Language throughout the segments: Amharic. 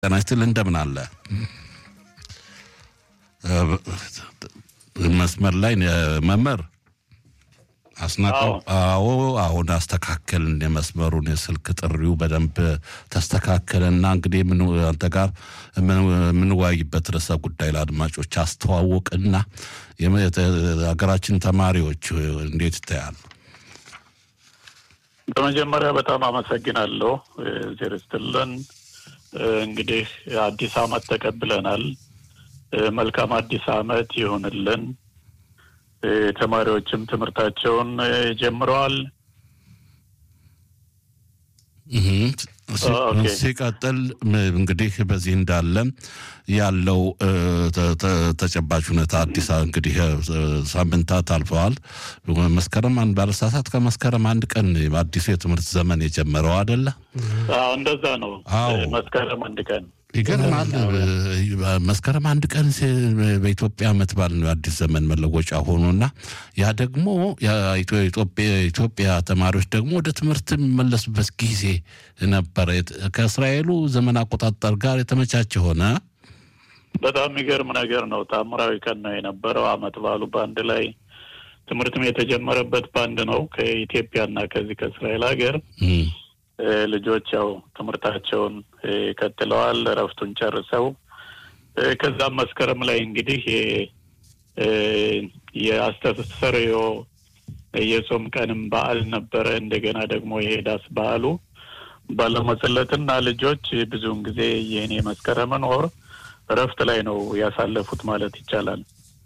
ጤና ይስጥልኝ እንደምን አለ? መስመር ላይ መምህር አስናቀው። አዎ አሁን አስተካከልን የመስመሩን የስልክ ጥሪው በደንብ ተስተካከለና እንግዲህ አንተ ጋር የምንወያይበት ርዕሰ ጉዳይ ለአድማጮች አስተዋውቅና ሀገራችን ተማሪዎች እንዴት ይታያል? በመጀመሪያ በጣም አመሰግናለሁ። ዜር ይስጥልን። እንግዲህ አዲስ አመት ተቀብለናል። መልካም አዲስ አመት ይሁንልን። ተማሪዎችም ትምህርታቸውን ጀምረዋል። ሲቀጥል እንግዲህ በዚህ እንዳለ ያለው ተጨባጭ ሁኔታ አዲስ እንግዲህ ሳምንታት አልፈዋል። መስከረም አንድ ባለሳሳት ከመስከረም አንድ ቀን አዲሱ የትምህርት ዘመን የጀመረው አደለ? እንደዛ ነው። መስከረም አንድ ቀን ይገርማል። መስከረም አንድ ቀን በኢትዮጵያ ዓመት በዓል ነው የአዲስ ዘመን መለወጫ ሆኖና ያ ደግሞ የኢትዮጵያ ተማሪዎች ደግሞ ወደ ትምህርት የሚመለሱበት ጊዜ ነበረ። ከእስራኤሉ ዘመን አቆጣጠር ጋር የተመቻቸ ሆነ። በጣም የሚገርም ነገር ነው። ታምራዊ ቀን ነው የነበረው። ዓመት በዓሉ በአንድ ላይ ትምህርትም የተጀመረበት በአንድ ነው ከኢትዮጵያና ከዚህ ከእስራኤል ሀገር ልጆች ያው ትምህርታቸውን ቀጥለዋል። እረፍቱን ጨርሰው ከዛም መስከረም ላይ እንግዲህ የአስተሰሪዮ የጾም ቀንም በዓል ነበረ። እንደገና ደግሞ የሄዳስ በዓሉ ባለመጸለትና ልጆች ብዙውን ጊዜ ይህን የመስከረምን ወር እረፍት ላይ ነው ያሳለፉት ማለት ይቻላል።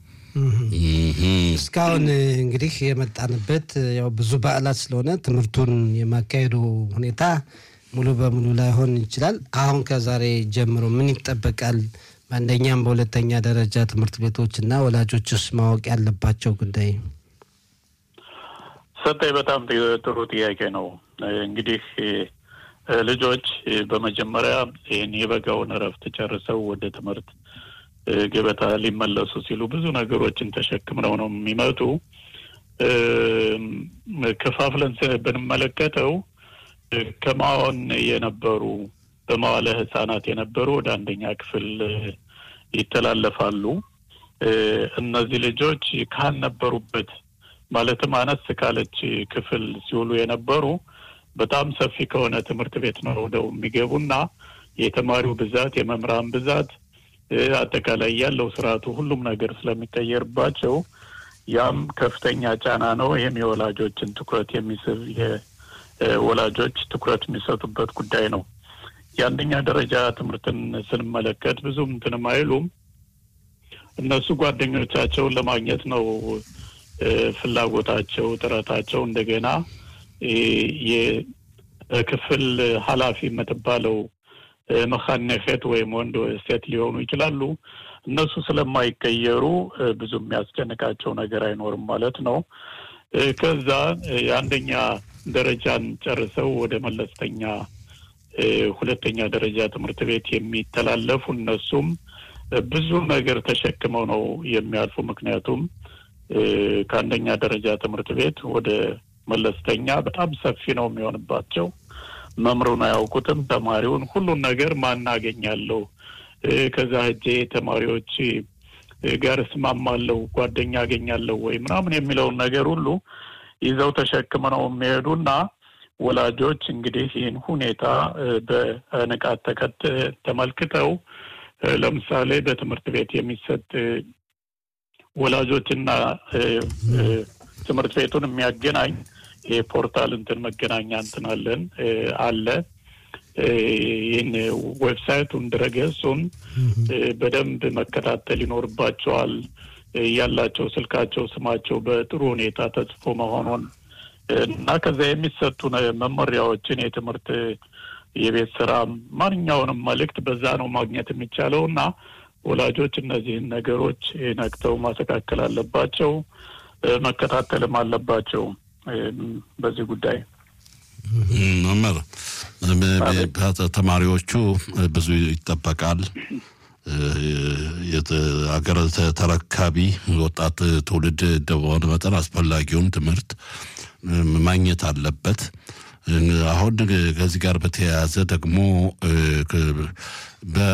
እስካሁን እንግዲህ የመጣንበት ያው ብዙ በዓላት ስለሆነ ትምህርቱን የማካሄዱ ሁኔታ ሙሉ በሙሉ ላይሆን ይችላል። አሁን ከዛሬ ጀምሮ ምን ይጠበቃል? በአንደኛም በሁለተኛ ደረጃ ትምህርት ቤቶች እና ወላጆችስ ማወቅ ያለባቸው ጉዳይ? ሰጠኝ በጣም ጥሩ ጥያቄ ነው። እንግዲህ ልጆች በመጀመሪያ ይህን የበጋውን እረፍት ጨርሰው ወደ ትምህርት ገበታ ሊመለሱ ሲሉ ብዙ ነገሮችን ተሸክምነው ነው የሚመጡ። ከፋፍለን ብንመለከተው ከማዋን የነበሩ በመዋለ ሕጻናት የነበሩ ወደ አንደኛ ክፍል ይተላለፋሉ። እነዚህ ልጆች ካልነበሩበት ማለትም አነስ ካለች ክፍል ሲውሉ የነበሩ በጣም ሰፊ ከሆነ ትምህርት ቤት ነው ወደው የሚገቡና የተማሪው ብዛት የመምህራን ብዛት አጠቃላይ ያለው ስርዓቱ ሁሉም ነገር ስለሚቀየርባቸው ያም ከፍተኛ ጫና ነው። ይህም የወላጆችን ትኩረት የሚስብ የወላጆች ትኩረት የሚሰጡበት ጉዳይ ነው። የአንደኛ ደረጃ ትምህርትን ስንመለከት ብዙም እንትንም አይሉም። እነሱ ጓደኞቻቸውን ለማግኘት ነው ፍላጎታቸው፣ ጥረታቸው። እንደገና የክፍል ኃላፊ የምትባለው መካነፌት ወይም ወንድ ሴት ሊሆኑ ይችላሉ። እነሱ ስለማይቀየሩ ብዙ የሚያስጨንቃቸው ነገር አይኖርም ማለት ነው። ከዛ የአንደኛ ደረጃን ጨርሰው ወደ መለስተኛ ሁለተኛ ደረጃ ትምህርት ቤት የሚተላለፉ እነሱም ብዙ ነገር ተሸክመው ነው የሚያልፉ። ምክንያቱም ከአንደኛ ደረጃ ትምህርት ቤት ወደ መለስተኛ በጣም ሰፊ ነው የሚሆንባቸው። መምሩን አያውቁትም። ተማሪውን ሁሉን ነገር ማናገኛለሁ ከዛ ሄጄ ተማሪዎች ጋር እስማማለሁ፣ ጓደኛ አገኛለሁ ወይ ምናምን የሚለውን ነገር ሁሉ ይዘው ተሸክመ ነው የሚሄዱና ወላጆች እንግዲህ ይህን ሁኔታ በንቃት ተከት ተመልክተው ለምሳሌ በትምህርት ቤት የሚሰጥ ወላጆችና ትምህርት ቤቱን የሚያገናኝ የፖርታል እንትን መገናኛ እንትን አለን አለ። ይህን ዌብሳይቱን ድረገጹን በደንብ መከታተል ይኖርባቸዋል። ያላቸው ስልካቸው፣ ስማቸው በጥሩ ሁኔታ ተጽፎ መሆኑን እና ከዚያ የሚሰጡ መመሪያዎችን የትምህርት የቤት ስራ ማንኛውንም መልእክት በዛ ነው ማግኘት የሚቻለው እና ወላጆች እነዚህን ነገሮች ነቅተው ማስተካከል አለባቸው፣ መከታተልም አለባቸው። በዚህ ጉዳይ መምህር ተማሪዎቹ ብዙ ይጠበቃል። ሀገር ተረካቢ ወጣት ትውልድ እንደሆነ መጠን አስፈላጊውን ትምህርት ማግኘት አለበት አሁን ከዚህ ጋር በተያያዘ ደግሞ